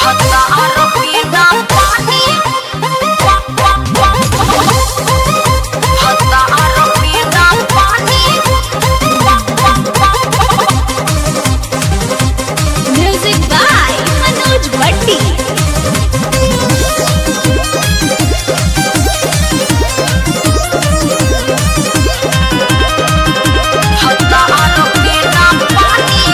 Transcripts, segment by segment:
हजार बिना पानी हजार बिना पानी म्यूजिक बाय मनोज भट्टी हजार बिना पानी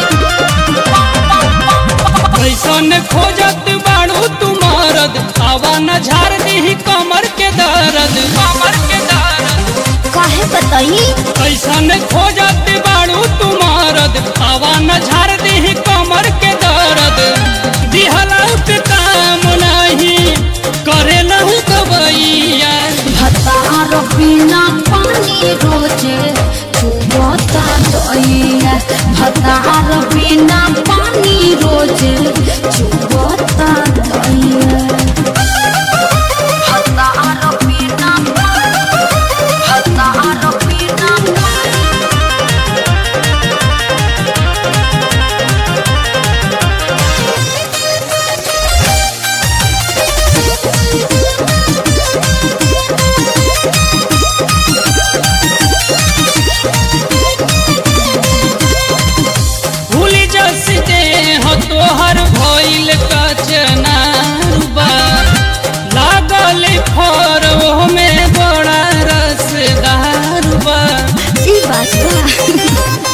कैसन खोजत बाड़ू तू मरद आवा न झार दी कमर के दर्द कमर के दर्द काहे बताई कैसन खोजत बाड़ू तू मरद आवा न झार दी कमर के दर्द दिहलाउत काम नहीं करे लहू कबैया हजार बिना पानी रोजे चुबता दैया हजार बिना पानी रोजे चुबता दैया हजार बिना हजार बिना भूली जसते हो तोहर भइल कचनारुबा लागल फर में बड़ा रसदारुबा ई बात बा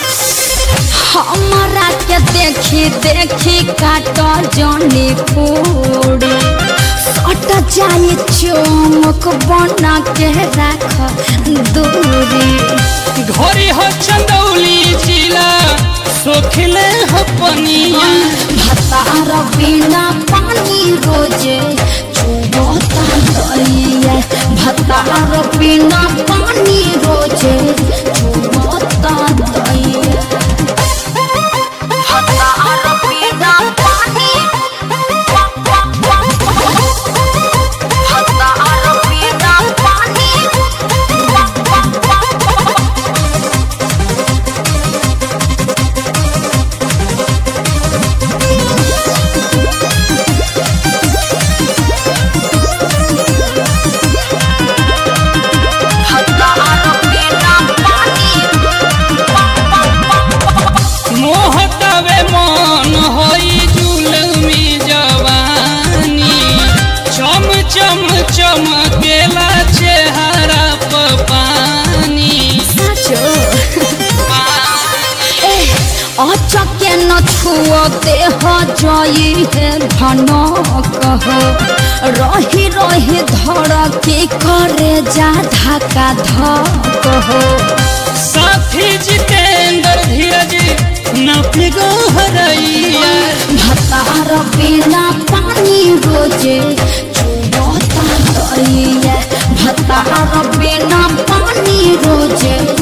हमरा के देखी देखी काट जनी फोड़े सट जाए चमक बना के रख दूरी घोरी हो चंदौली जिला सोखले हो पनिया भतार बिना पानी रोजे चुबता दैया भतार बिना पानी रोजे चुबता दैया हजार बिना पानी हजार बिना पानी हजार बिना पानी मोहतवे मन होई जुलमी जवानी चम चम चमकेला चेहरा प पानी साचो पानी। अचके न छुअते हो जई है धनक हो रही रही धड़के करे जा धक्का धक हो साथी जितेंद्र धीरज न पिगो हरैया भतार बिना पानी रोजे चुबता दैया भतार बिना पानी रोजे